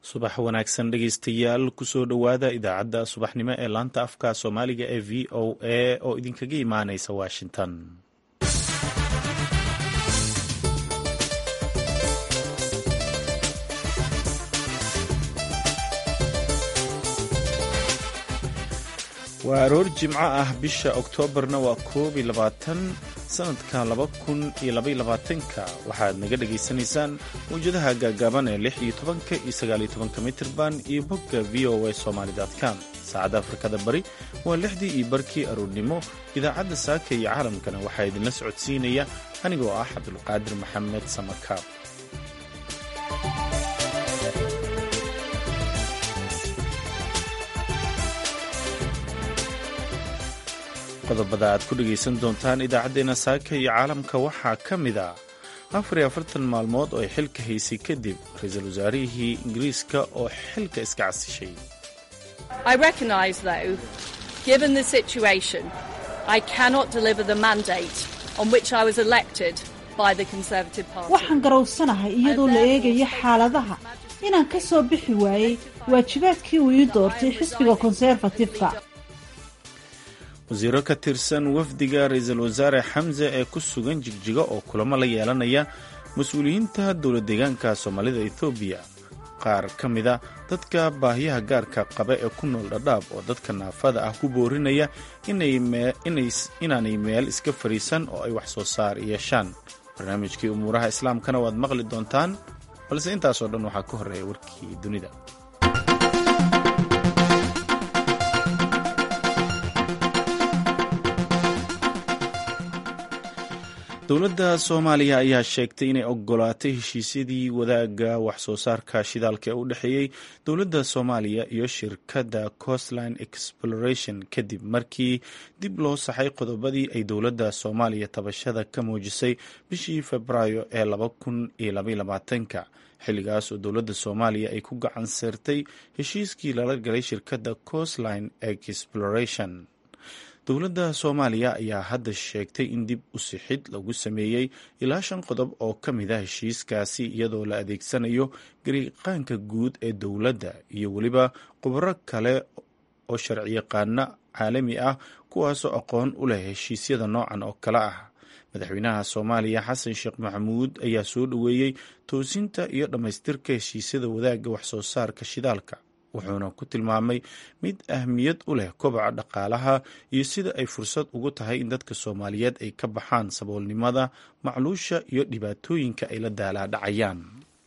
subax wanaagsan dhegeystayaal kusoo dhowaada idaacadda subaxnimo ee laanta afka soomaaliga ee v o a oo idinkaga imaaneysa washington waa aroor jimco ah bisha oktoobarna waa koob iyo labaatan sanadka laba kun iyo labaiyo labaatanka waxaad naga dhagaysanaysaan mawjadaha gaagaaban ee lix iyo tobanka iyo sagaal iyo tobanka mitirban iyo bogga v o a somalycom saacadda afrikada bari waa lixdii iyo barkii aroornimo idaacadda saaka iyo caalamkana waxaa idinla socodsiinaya anigoo ah cabdulqaadir maxamed samakaab qodobada aad ku dhegaysan doontaan idaacaddeenna saaka iyo caalamka waxaa ka mid a afar iyo afartan maalmood oo ay xilka haysay kadib ra-iisul wasaarihii ingiriiska oo xilka iska casishay waxaan garowsanahay iyadoo la eegayo xaaladaha inaan ka soo bixi waayey waajibaadkii uu ii doortay xisbiga konserfatifka wasiiro ka tirsan wafdiga ra-iisul wasaare xamse ee ku sugan jigjigo oo kulamo la yeelanaya mas-uuliyiinta dowlad deegaanka soomaalida ethoobiya qaar ka mida dadka baahiyaha gaarka qaba ee ku nool dhadhaab oo dadka naafada ah ku boorinaya inaanay meel iska fadhiisan oo ay wax soo saar yeeshaan barnaamijkii umuuraha islaamkana waad maqli doontaan balse intaasoo dhan waxaa ka horreeya warkii dunida dowladda soomaaliya ayaa sheegtay inay ogolaatay heshiisyadii wadaaga wax soo saarka shidaalka ee u dhexeeyey dowladda soomaaliya iyo shirkadda coastline exploration kadib markii dib loo saxay qodobadii ay dowladda soomaaliya tabashada ka muujisay bishii febraayo ee laba kun iyo labayolabaatanka xilligaas oo dowladda soomaaliya ay ku gacan seertay heshiiskii lala galay shirkadda coastline exploration dowladda soomaaliya ayaa hadda sheegtay in dib u sixid lagu sameeyey ilaa shan qodob oo ka mid a heshiiskaasi iyadoo la adeegsanayo gariiqaanka guud ee dowladda iyo weliba khubaro kale oo sharciyaqaano caalami ah kuwaasoo aqoon u leh heshiisyada noocan oo kale ah madaxweynaha soomaaliya xasan sheekh maxamuud ayaa soo dhoweeyey toosinta iyo dhammaystirka heshiisyada wadaagga waxsoo saarka shidaalka wuxuuna ku tilmaamay mid ahmiyad u leh kobaca dhaqaalaha iyo sida ay fursad ugu tahay in dadka soomaaliyeed ay ka baxaan saboolnimada macluusha iyo dhibaatooyinka ay la daalaadhacayaan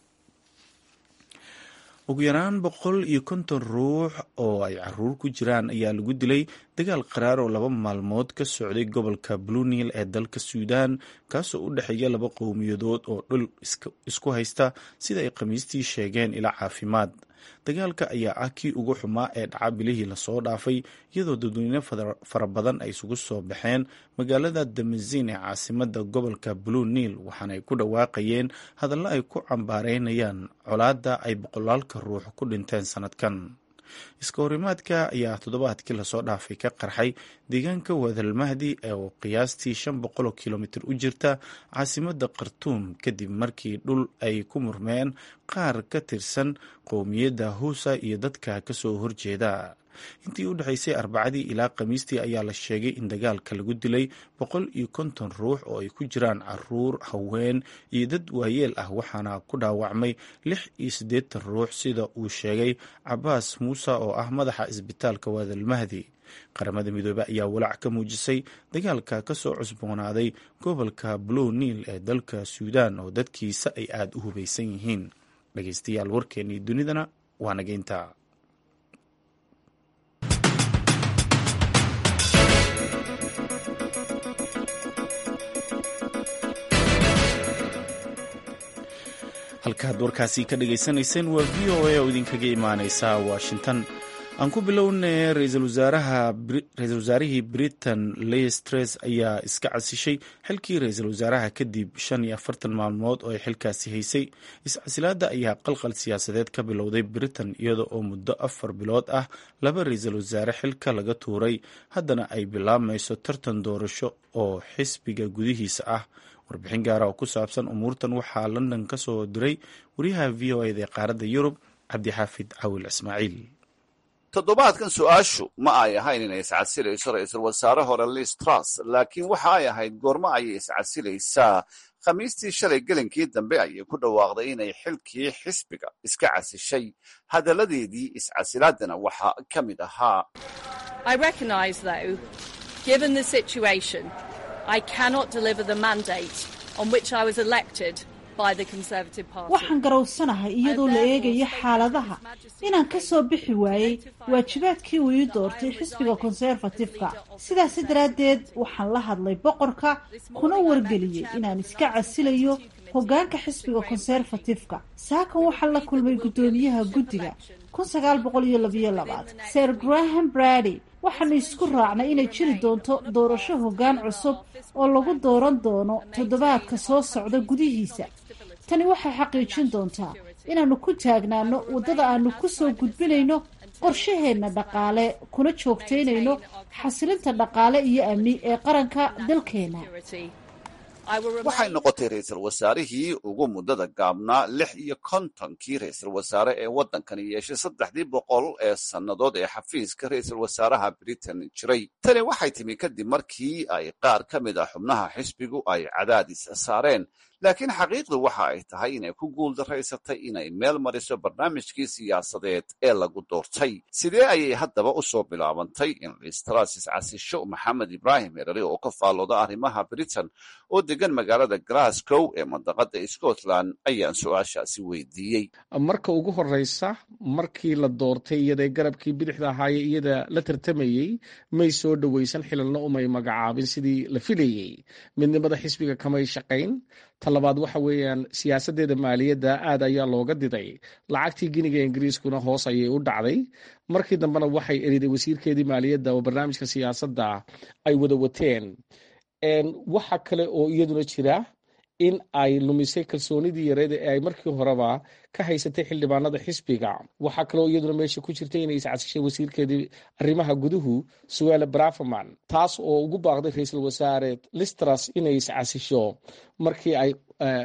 ugu yaraan boqol iyo konton ruux oo ay caruur ku jiraan ayaa lagu dilay dagaal qaraar oo laba maalmood ka socday gobolka blunil ee dalka suudaan kaasoo u dhexeeya laba qowmiyadood oo dhul isku haysta sida ay khamiistii sheegeen ilaa caafimaad dagaalka ayaa ah kii ugu xumaa ee dhaca bilihii lasoo dhaafay iyadoo dadweyne fara badan ay isugu soo baxeen magaalada damazin ee caasimada gobolka blue niil waxaana ay ku dhawaaqayeen hadallo ay ku cambaareynayaan colaadda ay boqolaalka ruux ku dhinteen sanadkan iska horimaadka ayaa toddobaadkii lasoo dhaafay ka qarxay deegaanka wadalmahdi oo qiyaastii shan boqol oo kilomitir u jirta caasimada khartuum kadib markii dhul ay ku murmeen qaar ka tirsan qowmiyadda huusa iyo dadka kasoo horjeeda intii u dhexaysay arbacadii ilaa khamiistii ayaa la sheegay in dagaalka lagu dilay boqol iyo konton ruux oo ay ku jiraan caruur haween iyo dad waayeel ah waxaana ku dhaawacmay lix iyo siddeetan ruux sida uu sheegay cabaas muuse oo ah madaxa isbitaalka waadalmahdi qaramada midoobe ayaa walaac ka muujisay dagaalka kasoo cusboonaaday gobolka blow niil ee dalka suudaan oo dadkiisa ay aada u hubaysan yihiin dhegeystayaal warkeennii dunidana waa nageynta halkaad warkaasi ka dhagaysanayseen waa v o a oo idinkaga imaaneysa washington aan ku bilownay ra-iisul wasaarihii britain leistres ayaa iska casishay xilkii ra-iisul wasaaraha kadib shan iyo afartan maalmood oo ay xilkaasi haysay iscasilaada ayaa qalqal siyaasadeed ka bilowday britain iyada oo muddo afar bilood ah laba ra-iisul wasaare xilka laga tuuray haddana ay bilaabmayso tartan doorasho oo xisbiga gudihiisa ah warbixin gaara oo ku saabsan umuurtan waxaa london ka soo diray wariyaha v o eda ee qaaradda yurub cabdixaafid cawil ismaaciil toddobaadkan su-aashu ma ay ahayn inay iscasilayso ra-iisul wasaare hore liz truss laakiin waxa ay ahayd goormo ayay iscasilaysaa khamiistii shalay gelinkii dambe ayay ku dhawaaqday inay xilkii xisbiga iska casishay hadalladeedii iscasilaadana waxaa ka mid ahaa waxaan garowsanahay iyadoo la eegayo xaaladaha inaan ka soo bixi waayey waajibaadkii uu ii doortay xisbiga konserfatifka sidaasi daraaddeed waxaan la hadlay boqorka kuna wargeliyey inaan iska casilayo hoggaanka xisbiga konserfatifka saakan waxaan la kulmay guddoomiyaha guddiga kun sagaal boqol iyo labayo labaad ser graham brady waxaanu isku raacnay inay jiri doonto doorasho hoggaan cusub oo lagu dooran doono toddobaadka soo socda gudihiisa tani waxay xaqiijin doontaa inaannu ku taagnaano waddada aanu ku soo gudbinayno qorshaheenna dhaqaale kuna joogtaynayno xasilinta dhaqaale iyo amni ee qaranka dalkeena waxay noqotay ra-iisul wasaarihii ugu muddada gaabnaa lix iyo kontonkii ra-iisul wasaare ee waddankani yeeshay saddexdii boqol ee sannadood ee xafiiska ra-iisul wasaaraha britain jiray tani waxay timi kadib markii ay qaar ka mid ah xubnaha xisbigu ay cadaadis saareen laakiin xaqiiqdu waxa ay tahay inay ku guuldaraysatay inay meel mariso barnaamijkii siyaasadeed ee lagu doortay sidee ayay haddaba u soo bilaabantay in listrasis casisho maxamed ibraahim herari oo ka faallooda arrimaha britain oo degan magaalada glasgow ee mandaqada scotland ayaan su-aashaasi weydiiyey marka ugu horeysa markii la doortay iyada garabkii bidixda ahaaye iyada la tartamayey may soo dhoweysan xilalna umay magacaabin sidii la filayey midnimada xisbiga kamay shaqayn talabaad waxa weeyaan siyaasadeeda maaliyadda aad ayaa looga diday lacagtii giniga ingiriiskuna hoos ayay u dhacday markii dambena waxay eriday wasiirkeedii maaliyadda oo barnaamijka siyaasadda ay wada wateen waxa kale oo iyaduna jira in ay lumisay kalsoonidii yareed ee ay markii horeba ka haysatay xildhibaanada xisbiga waxaa kaloo iyaduna meesha ku jirtay inay iscasishay wasiirkeedii arrimaha guduhu suele braverman taas oo ugu baaqday ra-iisul wasaare listras inay iscasisho markii ay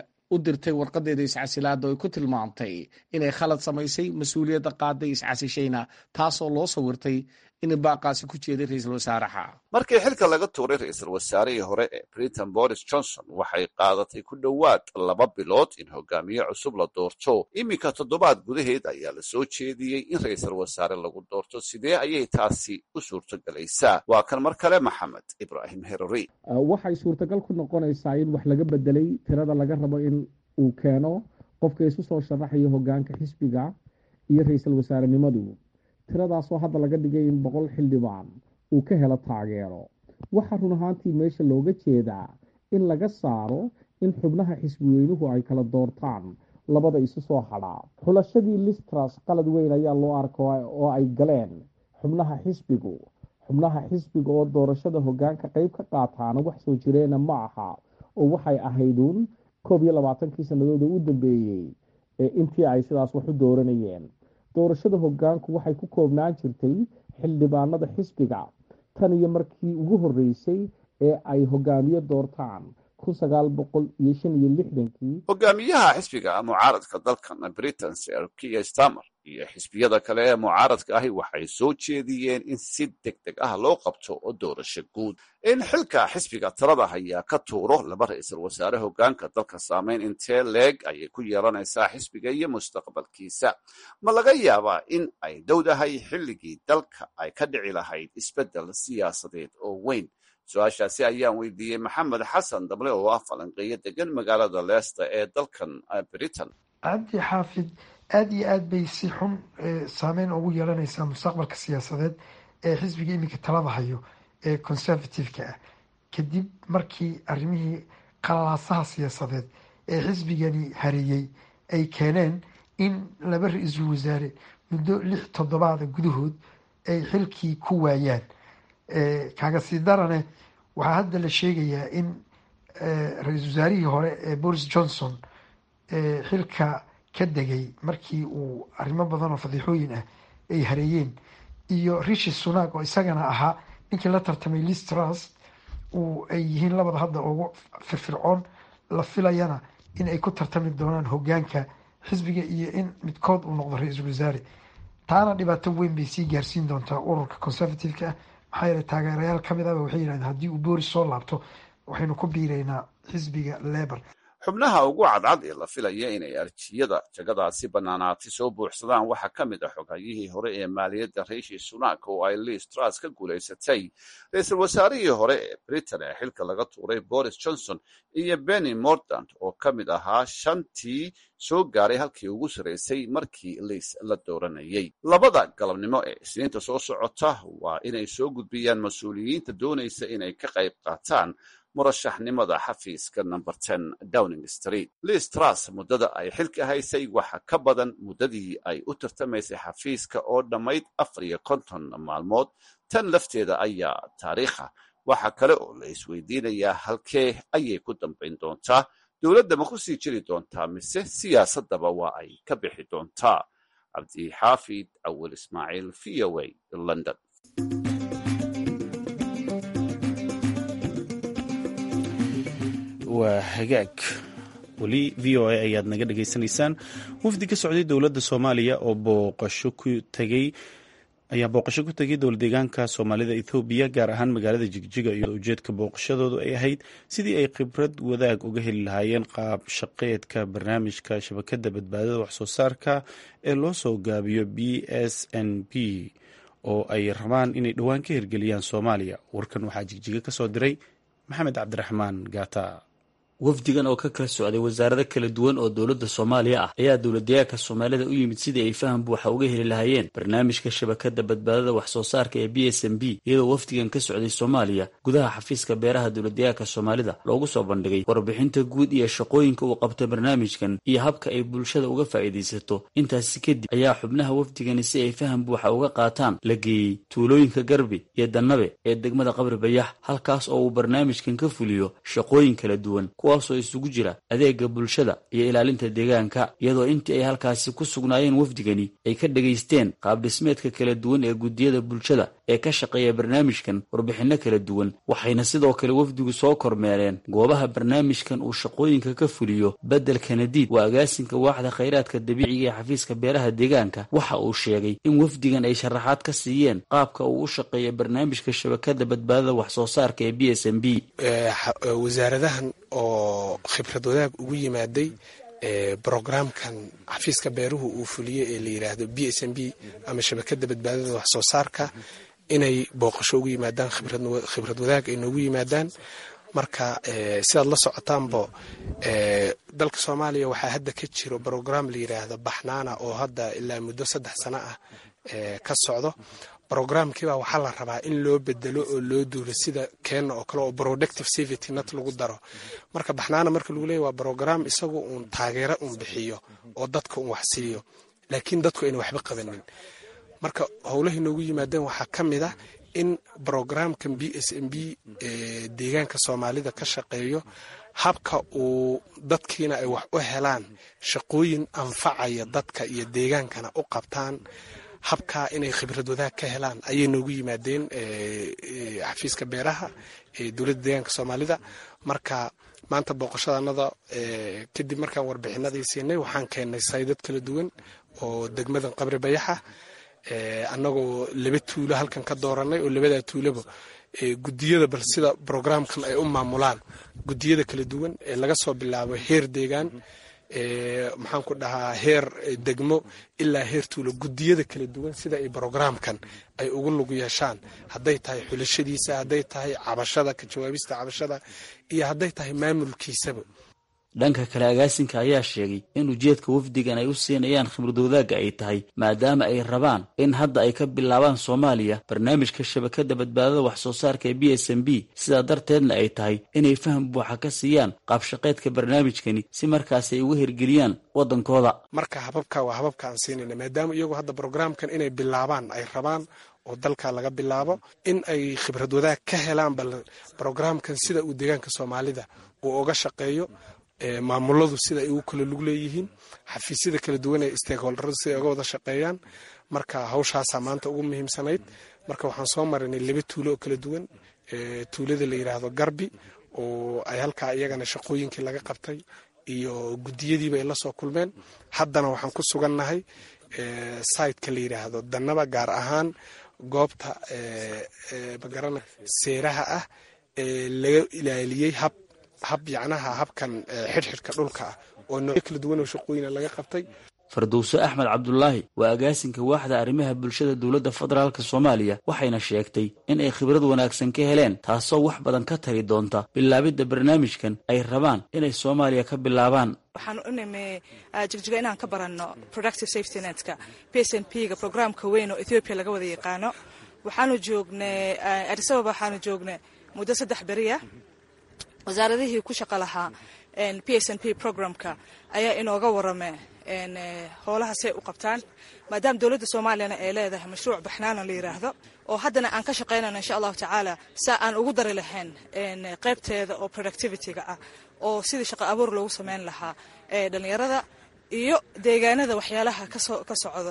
u dirtay warqadeeda iscasilaada ay ku tilmaamtay inay khalad samaysay mas-uuliyadda qaaday iscasishayna taasoo loo sawirtay in baaqaasi ku jeeday ra-iisul wasaaraha markii xilka laga tuuray ra-iisul wasaarihii hore ee britain boris johnson waxay qaadatay ku dhowaad laba bilood in hogaamiye cusub la doorto iminka toddobaad gudaheed ayaa la soo jeediyey in ra-iisul wasaare lagu doorto sidee ayay taasi u suurtogelaysaa waa kan mar kale maxamed ibraahim herori waxay suurtagal ku noqonaysaa in wax laga bedelay tirada laga rabo in uu keeno qofka isu soo sharaxayo hogaanka xisbiga iyo ra-iisul wasaarenimadu tiradaasoo hadda laga dhigay in boqol xildhibaan uu ka helo taageero waxaa run ahaantii meesha looga jeedaa in laga saaro in xubnaha xisbiweynuhu ay kala doortaan labada isu soo hadhaa xulashadii listras qalad weyn ayaa loo arka oo ay galeen xubnaha xisbigu xubnaha xisbiga oo doorashada hogaanka qeyb ka qaataana wax soo jireena ma aha oo waxay ahayduun koob iyo labaatankii sannadood oo u dambeeyey intii ay sidaas wax u dooranayeen doorashada hogaanku waxay ku koobnaan jirtay xildhibaanada xisbiga tan iyo markii ugu horeysay ee ay hogaamiye doortaan kun sagaal boqol iyo shan iyo lixdankii hogaamiyaha xisbiga mucaaradka dalkan britain sir kiya stamer iyo xisbiyada kale ee mucaaradka ahi waxay soo jeediyeen in si deg deg ah loo qabto oo doorasho guud in xilka xisbiga talada hayaa ka tuuro laba ra-iisul wasaare hogaanka dalka saameyn intee leeg ayay ku yeelanaysaa xisbiga iyo mustaqbalkiisa ma laga yaabaa in ay dowdahay xilligii dalka ay ka dhici lahayd isbeddel siyaasadeed oo weyn su-aashaasi ayaan weydiiyey maxamed xasan dable oo ah falanqeeyo degan magaalada leesta ee dalkan britain cabdi xaafid aada iyo aad bay si xun saameyn ugu yeelanaysaa mustaqbalka siyaasadeed ee xisbiga iminka talada hayo ee conservative-ka ah kadib markii arrimihii qalalaasaha siyaasadeed ee xisbigani hareeyey ay keeneen in laba ra-iisul wasaare muddo lix toddobaada gudahood ay xilkii ku waayaan kaaga sii darane waxaa hadda la sheegayaa in ra-iisul wasaarihii hore ee boris johnson xilka ka degay markii uu arrimo badan oo fadiixooyin ah ay hareeyeen iyo rishi sunak oo isagana ahaa ninkii la tartamay listras uu ay yihiin labada hadda ugu firfircoon la filayana in ay ku tartami doonaan hogaanka xisbiga iyo in midkood uu noqdo ra-iisul wasaare taana dhibaato weyn bay sii gaarsiin doontaa ururka conservative-ka ah maxaa yeele taageerayaal kamid ahba waxay yidhahdeen haddii uu boris soo laabto waxaynu ku biiraynaa xisbiga lebor xubnaha ugu cadcad ee la filaya inay arjiyada jagadaasi bannaanaatay soo buuxsadaan waxaa ka mid ah xoghayyihii hore ee maaliyadda riishi sunak oo ay liis tras ka guulaysatay ra-iisul wasaarihii hore ee britain ee xilka laga tuuray boris johnson iyo benny mordant oo ka mid ahaa shantii soo gaaray halkii ugu sarraysay markii liis la dooranayay labada galabnimo ee isniinta soo socota waa inay soo gudbiyaan mas-uuliyiinta doonaysa inay ka qayb qaataan murashaxnimada xafiiska number ten downing street liis tras muddada ay xilka haysay waxa ka badan muddadii ay u tartamaysay xafiiska oo dhammayd afar iyo konton maalmood tan lafteeda ayaa taariikha waxa kale oo la isweydiinayaa halkee ayay ku dambayn doontaa dowladda ma ku sii jiri doontaa mise siyaasaddaba waa ay ka bixi doontaa cabdixaafid awil ismaaciil v o a london waa hagaag weli v o a ayaad naga dhagaysanaysaan wafdi ka socday dowladda soomaaliya oo booqasho ku tegey ayaa booqasho ku tegay dowlad deegaanka soomaalida ethoobiya gaar ahaan magaalada jigjiga iyadoo ujeedka booqashadoodu ay ahayd sidii ay khibrad wadaag uga heli lahaayeen qaab shaqeedka barnaamijka shabakadda badbaadada waxsoo saarka ee loo soo gaabiyo b s n b oo ay rabaan inay dhowaan ka hirgeliyaan soomaaliya warkan waxaa jigjiga ka soo diray maxamed cabdiraxmaan gaata wafdigan oo ka kala socday wasaarado kala duwan oo dowladda soomaaliya ah ayaa dowladdeegaanka soomaalida u yimid sidii ay faham buuxa uga heli lahaayeen barnaamijka shabakadda badbaadada wax soo saarka ee b s m b iyadoo wafdigan ka socday soomaaliya gudaha xafiiska beeraha dowladdeegaanka soomaalida loogu soo bandhigay warbixinta guud iyo shaqooyinka uu qabta barnaamijkan iyo habka ay bulshada uga faa'iidaysato intaasi kadib ayaa xubnaha wafdigani si ay faham buuxa uga qaataan la geeyey tuulooyinka garbi iyo dannabe ee degmada qabri bayax halkaas oo uu barnaamijkan ka fuliyo shaqooyin kala duwan kuwaasoo isugu jira adeega bulshada iyo ilaalinta deegaanka iyadoo intii ay halkaasi ku sugnaayeen wafdigani ay ka dhegaysteen qaabdhismeedka kala duwan ee guddiyada bulshada ee ka shaqeeya barnaamijkan warbixinno kala duwan waxayna sidoo kale wafdigu soo kormeereen goobaha barnaamijkan uu shaqooyinka ka fuliyo beddelka nadiid waa agaasinka waaxda khayraadka dabiiciga ee xafiiska beeraha deegaanka waxa uu sheegay in wafdigan ay sharaxaad ka siiyeen qaabka uu u shaqeeya barnaamijka shabakadda badbaadada wax soo saarka ee b s m b wasaaradahan oo khibrad wadaag ugu yimaaday brogramkan xafiiska beeruhu uu fuliye ee la yiraahdo b s m b ama shabakada badbaadada wax soo saarka inay booqasho ugu yimaadaan khibrad wadaag ay noogu yimaadaan marka sidaad la socotaanbo dalka soomaaliya waxaa hadda ka jiro brogram la yiraahdo baxnaana oo hadda ilaa muddo saddex sano ah ka socdo brogramkiiba waxaa la rabaa in loo bedelo oo loo duulo sida keenna oo kale oo productive safety net lagu daro marka baxnaana marka lagu leeya waa brogram isagu uun taageero uun bixiyo oo dadka uun wax siiyo laakiin dadku ayna waxba qabanin marka howlahay noogu yimaadeen waxaa ka mid ah in brogramkan b s m b deegaanka soomaalida ka shaqeeyo habka uu dadkiina ay wax u helaan shaqooyin anfacaya dadka iyo deegaankana u qabtaan habkaa inay khibrad wadaag ka helaan ayay noogu yimaadeen xafiiska beeraha ee dowladda deegaanka soomaalida marka maanta booqashadanada kadib markaan warbixinadii siinay waxaan keennay saydad kala duwan oo degmadan qabri bayaxa annagoo laba tuulo halkan ka dooranay oo labadaa tuulaba gudiyada bal sida brogramkan ay u maamulaan gudiyada kala duwan ee laga soo bilaabo heer deegaan maxaan ku dhahaa heer degmo ilaa heer tuulo gudiyada kala duwan sida ay brogramkan ay ugu lug yeeshaan hadday tahay xulashadiisa hadday tahay cabashada ka jawaabista cabashada iyo hadday tahay maamulkiisaba dhanka kale agaasinka ayaa sheegay in ujeedka wafdigan ay u siinayaan khibrad wadaagga ay tahay maadaama ay rabaan in hadda ay ka bilaabaan soomaaliya barnaamijka shabakadda badbaadada wax soo saarka ee b s m b sidaa darteedna ay tahay inay faham buuxa ka siiyaan qaabshaqeedka barnaamijkani si markaas ay uga hirgeliyaan waddankooda marka hababka waa hababka aan siinayna maadaama iyagu hadda brogramkan inay bilaabaan ay rabaan oo dalka laga bilaabo in ay khibrad wadaag ka helaan bal brogramkan sida uu deegaanka soomaalida uu uga shaqeeyo maamuladu sida ay ugu kala lug leeyihiin xafiisyada kala duwan ee stakeholderadu sida ay uga wada shaqeeyaan marka hawshaasaa maanta ugu muhiimsanayd marka waxaan soo marinay laba tuulo oo kala duwan tuulada la yiraahdo garbi oo ay halkaa iyagana shaqooyinkii laga qabtay iyo guddiyadiiba ay la soo kulmeen haddana waxaan ku sugannahay siteka la yidhaahdo dannaba gaar ahaan goobta magarana seeraha ah ee laga ilaaliyey hab hab yacnaha habkan xidhxidhka dhulka ah oo noocyo kala duwan oo shaqooyina laga qabtay fardowse axmed cabdulaahi waa agaasinka waaxda arrimaha bulshada dowladda federaalk soomaaliya waxayna sheegtay in ay khibrad wanaagsan ka heleen taasoo wax badan ka tari doonta bilaabidda barnaamijkan ay rabaan inay soomaaliya ka bilaabaan waxaan u nimi jigjiga inaan ka baranno productive safety netka p s n p ga programka weyn oo ethoobiya laga wada yaqaano waxaanu joognay adisababa waxaanu joognay muddo saddex beriya wasaaradihii ku shaqo lahaa p s n p programka ayaa inooga warame howlaha say u qabtaan maadaama dowladda soomaaliyana ay leedahay mashruuc baxnaana la yiraahdo oo haddana aan ka shaqaynayno insha allahu tacaala saa aan ugu dari lahayn qaybteeda oo productivityga ah oo sidii shaqo abuur loogu sameyn lahaa dhalinyarada iyo deegaanada waxyaalaha ka socdo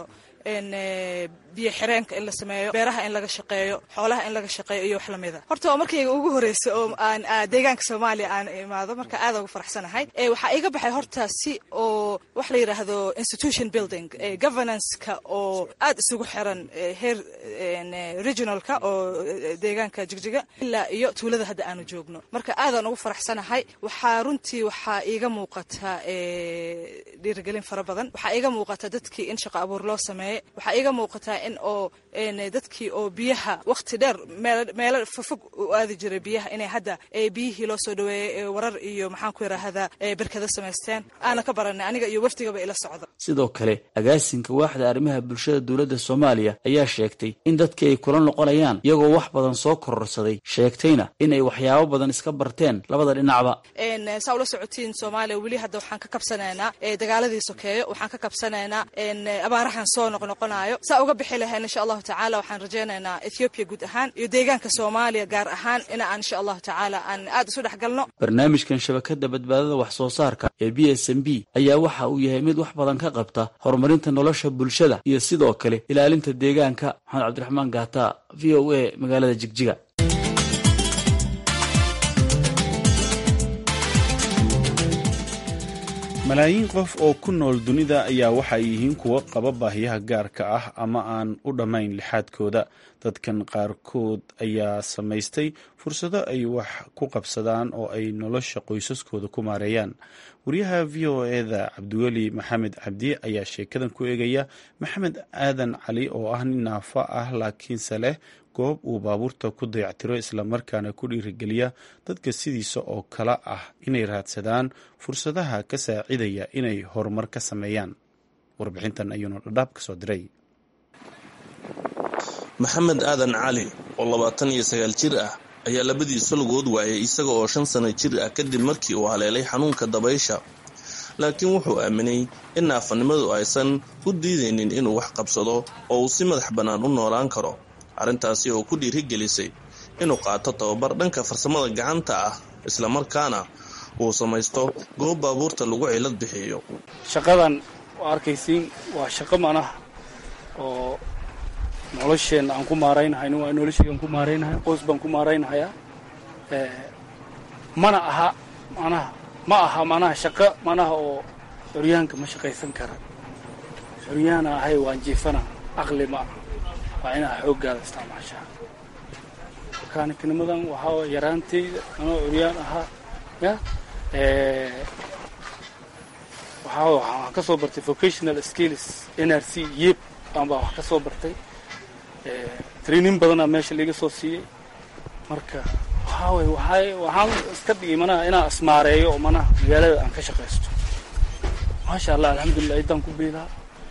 biyo xireenka in la sameeyo beeraha in laga shaqeeyo xoolaha in laga shaqeeyo iyo wax lamida horta waa markayga ugu horeysa oo aan deegaanka soomaaliya aan imaado marka aad ugu faraxsanahay waxaa iga baxay horta si oo wax la yidhaahdo institution building governance-ka oo aad isugu xiran heer regionalka oo deegaanka jigjiga ilaa iyo tuulada hadda aanu joogno marka aadaan ugu faraxsanahay waxaa runtii waxaa iiga muuqata dhiirigelin fara badan waxaa iiga muuqata dadkii in shaqo abuur loo sameeyey waxaa iiga muuqataa in oo dadkii oo biyaha waqti dheer meelo fofog u aadi jiray biyaha inay hadda biyihii loo soo dhaweeyey warar iyo maxaan ku yidhaahdaa berkada samaysteen aana ka baranay aniga iyo wafdigaba ila socdo sidoo kale agaasinka waaxda arrimaha bulshada dowladda soomaaliya ayaa sheegtay in dadkii ay kula noqonayaan iyagoo wax badan soo kororsaday sheegtayna in ay waxyaabo badan iska barteen labada dhinacba saa ula socotiin soomaaliya weli hadda waxaan ka kabsanaynaa dagaaladii sokeeyo waxaan ka kabsanaynaa abaarahan soo noqnoqonayo saa uga bixi lahayn insha allahu tacaala waxaan rajaynaynaa ethoobiya guud ahaan iyo deegaanka soomaaliya gaar ahaan in aan insha allahu tacaala aan aad isu dhex galno barnaamijkan shabakada badbaadada wax soo saarka ee b s m b ayaa waxa uu yahay mid wax badan ka qabta horumarinta nolosha bulshada iyo sidoo kale ilaalinta deegaanka maxamed cabdiraxmaan gaata v o a magaalada jigjiga malaayiin qof oo ku nool dunida ayaa waxa ay yihiin kuwo qaba baahiyaha gaarka ah ama aan u dhammayn lixaadkooda dadkan qaarkood ayaa samaystay fursado ay wax ku qabsadaan oo ay nolosha qoysaskooda ku maareeyaan wariyaha v o eda cabdiweli maxamed cabdi ayaa sheekadan ku eegaya maxamed aadan cali oo ah nin naafo ah laakiinse leh goob uu baabuurta ku dayactiro islamarkaana ku dhiirigeliya dadka sidiisa oo kale ah inay raadsadaan fursadaha ka saacidaya inay horumar ka sameeyaan warbixintan ayuuna dhadhaab ka soo diray maxamed aadan cali oo labaatan iyo sagaal jir ah ayaa labadiisa lugood waayay isaga oo shan sano jir ah kadib markii uu haleelay xanuunka dabaysha laakiin wuxuu aaminay in naafanimadu aysan u diidaynin inuu wax qabsado oo uu si madax bannaan u noolaan karo arrintaasi oo ku dhiirigelisay inuu qaato tababar dhanka farsamada gacanta ah islamarkaana uu samaysto goob baabuurta lagu cilad bixiyo shaqadan waa arkaysiin waa shaqo manaha oo nolosheenna aan ku maaraynahay waa nolosheygaan ku maaraynahay qoys baan ku maaraynahayaa mana aha manaha ma aha manaha shaqo manaha oo xoryaanka ma shaqaysan kara xoryaana ahay waan jiifana aqli ma aha waa inaa xooggaada isticmaashaa makaniknimadan waxaa yaraantayda anoo curyaan ahaa ya waxaa waxaan ka soo bartay vocational skills n r c yeb aan baa wax ka soo bartay training badanaa meesha laiga soo siiyey marka waxaa way waxay waxaan iska dhigay manaha inaan ismaareeyo oo manaha magaalada aan ka shaqaysto maasha allah alxamdulilah iddaan ku biilaa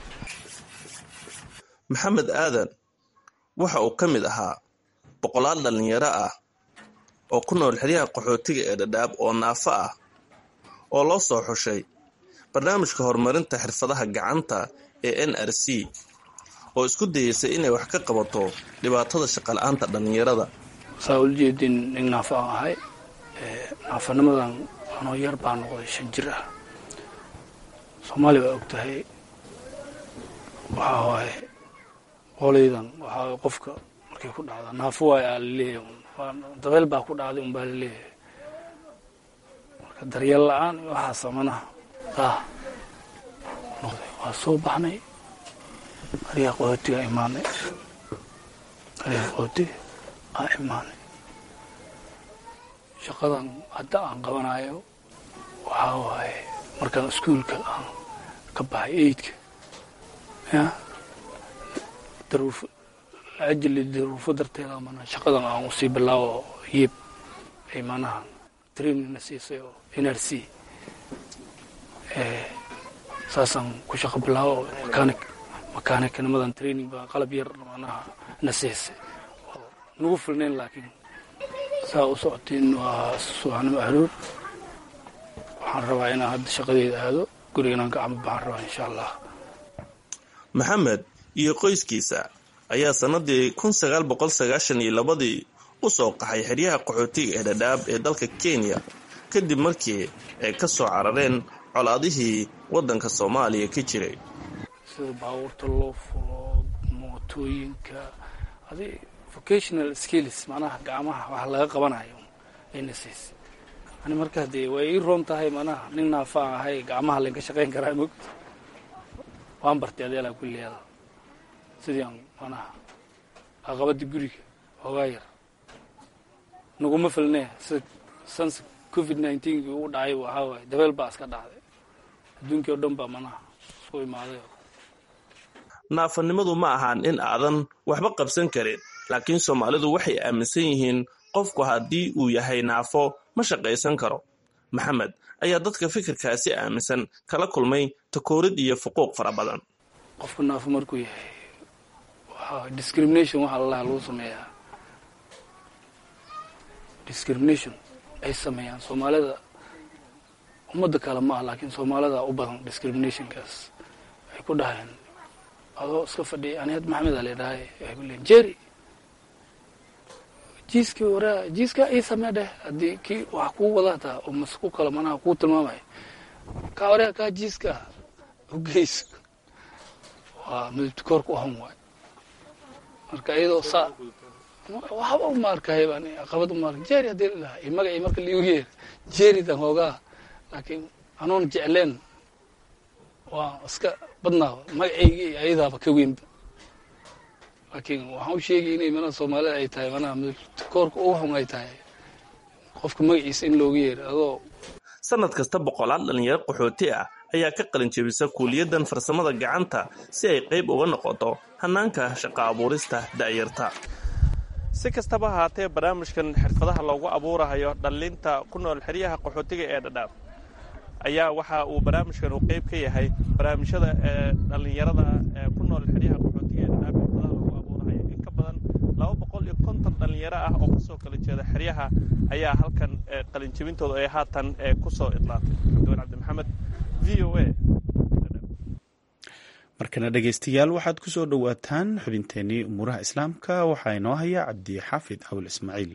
maxamed aadan waxa uu ka mid ahaa boqolaal dhallinyaro ah oo ku nool xeryaha qaxootiga ee dhadhaab oo naafo ah oo loo soo xushay barnaamijka horumarinta xirfadaha gacanta ee n r c oo isku dayeysay inay wax ka qabato dhibaatada shaqala-aanta dhallinyarada saa ula jeedin nin naafo aan ahay naafanimadan anoo yar baa noqday shan jir ah soomaaliya waa og tahay waxaa waaye qolaydan waxaa qofka markay ku dhacda naafo waay aa laleeyahay dabeel baa ku dhacday unbaa laleeyahay marka daryeel la-aan iyo waxaasa manaha ah noqday waa soo baxnay ariga qaxootiga imaanay ariga qaxootiga aa imaanay shaqadan hadda aan qabanayo waxaa waaye markaan iskuulka aan ka baxay eidka ya daruuf ajli daruufo darteeda mana shaqadan aan usii bilaawo yib ay manaha trainingna siisay oo n r c saasaan ku shaqo bilaawo mechanic mechanic-nimadan training baa qalab yar manaha na siisay oo nagu filnayn laakiin saa u socotiin waa subaxnimo aroor waxaan rabaa inaan hadda shaqadeeda aado guriganaan ka camba baxaan rabaa insha allah maxamed iyo qoyskiisa ayaa sannadii kun sagaal boqol sagaashan iyo labadii u soo qaxay xeryaha qaxootiga ee dhadhaab ee dalka kenya kadib markii ay ka soo carareen colaadihii waddanka soomaaliya ka jiray sida baabuurta loo fulo mootooyinka adi vocational skills macnaha gacmaha wax laga qabanayo ayna siisay ani markaa dee way ii roon tahay manaha nin naafaan ahay gacmaha laynka shaqayn karaa mogta waan bartay adeelaa kulliyaada sidii aan manaha aqabadii guriga hoogaa yar naguma filnee sida sans covid nineteen-kii ugu dhacay waxaa waaye dabeel baa iska dhacday adduunkii oo dhan baa manaha isku imaaday naafanimadu ma ahaan in aadan waxba qabsan karin laakiin soomaalidu waxay aaminsan yihiin qofku haddii uu yahay naafo ma shaqaysan karo maxamed ayaa dadka fikirkaasi aaminsan kala kulmay takoorid iyo fuquuq fara badan qofka naafo markuu yahay waxaa discrimination waxa lalaha lagu sameeyaa discrimination ay sameeyaan soomaalida ummadda kale ma ah laakiin soomaalida u badan discriminationkaas ay ku dhaheen adoo iska fadhiya ani had maxamed a ladhahay ay ku leeyiin jerry jiiskii waraa jiiska ii samee dheh haddii kii wax kuu wadataa oo mas ku kala manaha kuu tilmaamaya kaa waraa kaa jiiska ugeyso waa midabtikoorka u han waay marka iyadoo saa waxba uma arkay baan aqabad uma arka jerry haddii la dhahay magacii marka liigu yeer jerrydan hoogaa laakiin anoon jecleen waa iska badnaa magacayga iyo ayadaaba ka weynba laakiin waxaan u sheegay inay manaha soomaalida ay tahay manaha midabtikoorka ugu xun ay tahay qofka magaciisa in loogu yeero adoo sannad kasta boqolaal dhallinyaro qaxooti ah ayaa ka qalin jebisa kuuliyadan farsamada gacanta si ay qayb uga noqoto hannaanka shaqo abuurista da'yarta si kastaba ahaatee barnaamijkan xirfadaha loogu abuurahayo dhallinta ku nool xeryaha qaxootiga ee dhadhaab ayaa waxa uu barnaamijkan uu qayb ka yahay barnaamijyada ee dhallinyarada ee ku nool xeryaha qaxootiga ee dhadhaab xirfadaha loogu abuurahayo in ka badan laba boqol iyo konton dhallinyaro ah oo kasoo kala jeeda xeryaha ayaa halkan qalinjebintooda ay haatan kusoo idlaatay cabdiwan cabdi maxamed v o a markana dhegaystayaal waxaad ku soo dhowaataan xubinteenii umuuraha islaamka waxaa inoo haya cabdi xaafid awl ismaaciil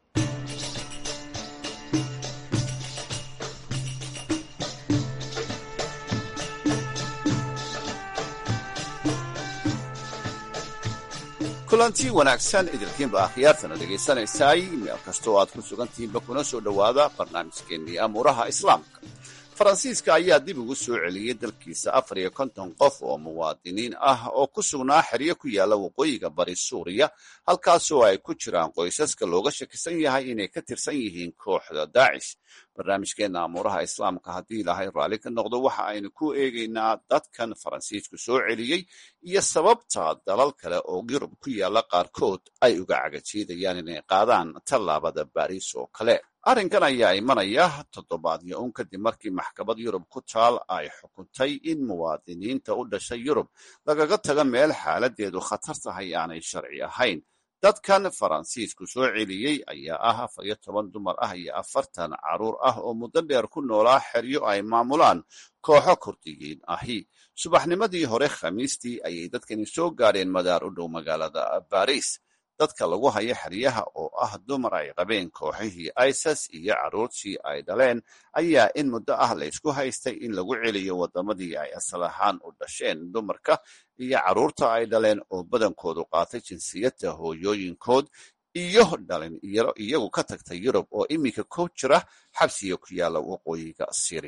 kulanti wanaagsan idilkiinba akhyaartana dhegaysanaysaay meel kastoo aad ku sugantihiinba kuna soo dhowaada barnaamijkeennii amuuraha islaamka faransiiska ayaa dib ugu soo celiyey dalkiisa afar iyo konton qof oo muwaadiniin ah oo ku sugnaa xeryo ku yaalla waqooyiga bari suuriya halkaasoo ay ku jiraan qoysaska looga shakisan yahay inay ka tirsan yihiin kooxda daacish barnaamijkeenna amuuraha islaamka haddii ilaahay raalli ka noqdo waxa aynu ku eegaynaa dadkan faransiisku soo celiyey iyo sababta dalal kale oo yurub ku yaalla qaarkood ay uga cagajiidayaan inay qaadaan tallaabada baariis oo kale arrinkan ayaa imanaya toddobaadyo un kadib markii maxkamad yurub ku taal ay xukuntay in muwaadiniinta u dhashay yurub lagaga tago meel xaaladeedu khatar tahay aanay sharci ahayn dadkan faransiisku soo celiyey ayaa ah afar iyo toban dumar ah iyo afartan caruur ah oo muddo dheer ku noolaa xeryo ay maamulaan kooxo kurdiyiin ahi subaxnimadii hore khamiistii ayay dadkani soo gaadheen madaar u dhow magaalada baris dadka lagu hayo xeryaha oo ah dumar ay qabeen kooxihii isas iyo carruurtii ay dhaleen ayaa in muddo ah laysku haystay in lagu celiyo waddamadii ay asal ahaan u dhasheen dumarka iyo carruurta ay dhaleen oo badankoodu qaatay jinsiyadda hooyooyinkood iyo dhalinyaro iyagu ka tagtay yurub oo iminka ku jira xabsiga ku yaalla waqooyiga syriya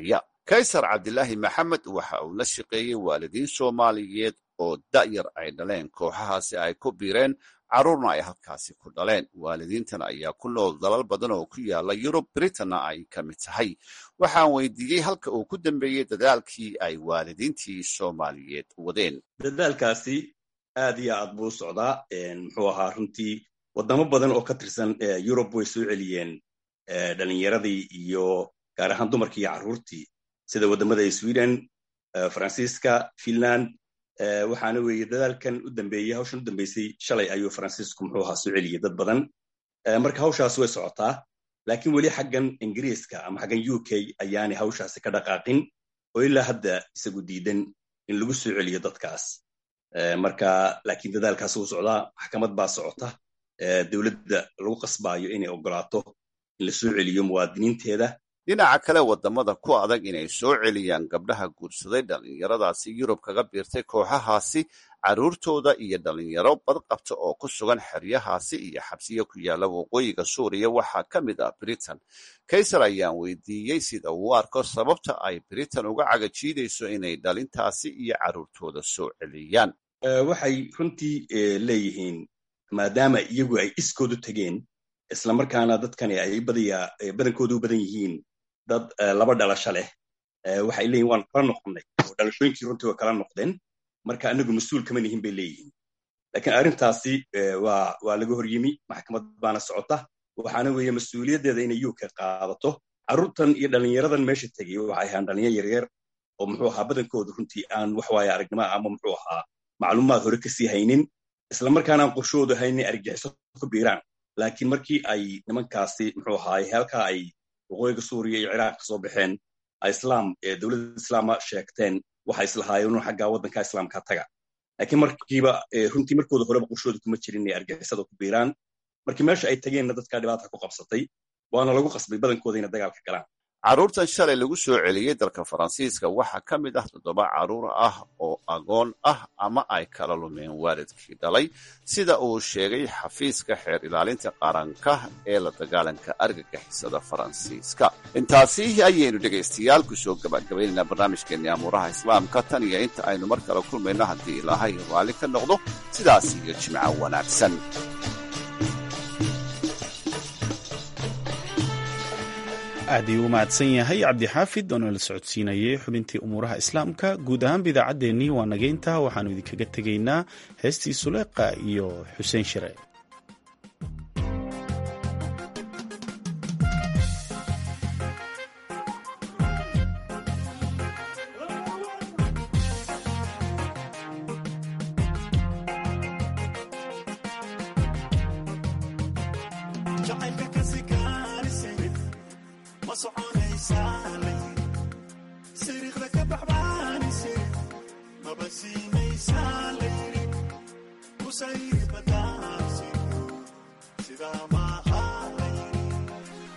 kaysar cabdilaahi maxamed waxa uu la shaqeeyey waalidiin soomaaliyeed oo da'yar ay dhaleen kooxahaasi ay ku biireen carruurna ay halkaasi ku dhaleen waalidiintan ayaa ku nool dalal badan oo ku yaala yurub britanna ay ka mid tahay waxaan weydiiyey halka uu ku dambeeyey dadaalkii ay waalidiintii soomaaliyeed wadeen dadaalkaasi aad iyo aad buu u socdaa muxuu ahaa runtii wadamo badan oo ka tirsan yurub way soo celiyeen dhalinyaradii iyo gaar ahaan dumarkii iyo carruurtii sida waddamada sweden faransiiska finland waxaana weeye dadaalkan u dambeeyey hawshan u dambeysay shalay ayuu faransiisku muxuu ahaa soo celiyey dad badan marka hawshaas way socotaa laakiin weli xaggan ingiriiska ama xaggan u k ayaanay hawshaasi ka dhaqaaqin oo ilaa hadda isagu diidan in lagu soo celiyo dadkaas marka laakiin dadaalkaas wuu socdaa maxkamad baa socota dowladda lagu qasbaayo inay ogolaato in la soo celiyo muwaadiniinteeda dhinaca kale waddamada ku adag inay soo celiyaan gabdhaha guursaday dhallinyaradaasi yurub kaga biirtay kooxahaasi carruurtooda iyo dhallinyaro badqabta oo ku sugan xeryahaasi iyo xabsiyo ku yaalla waqooyiga suuriya waxaa ka mid ah britain kaysar ayaan weydiiyey sida uu arko sababta ay britain uga cagajiidayso inay dhalintaasi iyo carruurtooda soo celiyaan waxay runtii leeyihiin maadaama iyagu ay iskoodu tegeen islamarkaana dadkani ay badankoodu u badan yihiin dad laba dhalasho leh waxay leeyihin waan kala noqonnay oo dhalashooyinkii runtii way kala noqdeen marka anagu mas-uul kama nihin bay leeyihiin laakiin arrintaasi waa waa laga hor yimi maxkamad baana socota waxaana weeye mas-uuliyaddeeda inay uk qaadato carruurtan iyo dhallinyaradan meesha tegay waxay ahaan dhalinyar yaryar oo muxuu ahaa badankooda runtii aan waxwaaye aragnimo ama muxuu ahaa macluumaad hore kasii haynin islamarkaana aan qorshoodu haynin argagixiso ku biiraan laakiin markii ay nimankaasi muxuu ahaay halkaa ay waqooyiga suuriya iyo ciraaq ka soo baxeen islaam dowladda islaama sheegteen waxay islahaayeen xaggaa waddanka islaamka taga laakiin markiiba runtii markooda horeba qorshooda kuma jirin inay argixisada ku biiraan markii meesha ay tageenna dadkaa dhibaata ku qabsatay waana lagu qasbay badankooda inay dagaalka galaan carruurtan shalay lagu soo celiyey dalka faransiiska waxaa ka mid ah toddoba carruur ah oo agoon ah ama ay kala lumeen waalidkii dhalay sida uu sheegay xafiiska xeer ilaalinta qaranka ee la dagaalanka argagixisada faransiiska intaasi ayaynu dhegaystayaal kusoo gabagabaynaynaa barnaamijkeenii amuuraha islaamka tan iyo inta aynu mar kale kulmayno haddii ilaahay raalli ka noqdo sidaas iyo jimco wanaagsan aad ayuu u mahadsan yahay cabdixaafid oo nala socodsiinayay xubintii umuuraha islaamka guud ahaanba idaacaddeenii waa nageynta waxaannu idinkaga tegaynaa heestii suleeqa iyo xuseen shire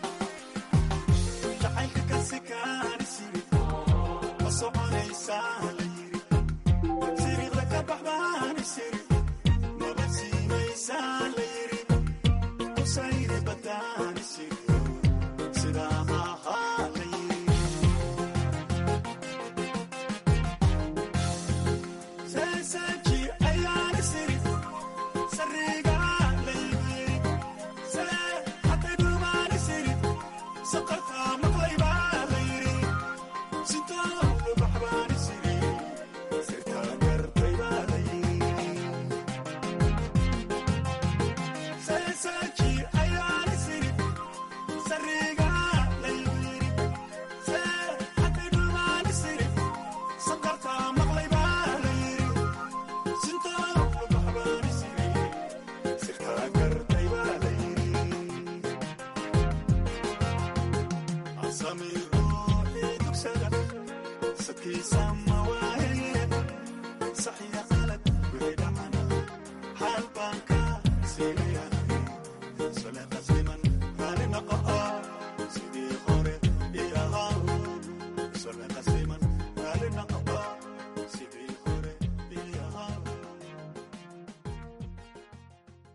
soconaysaa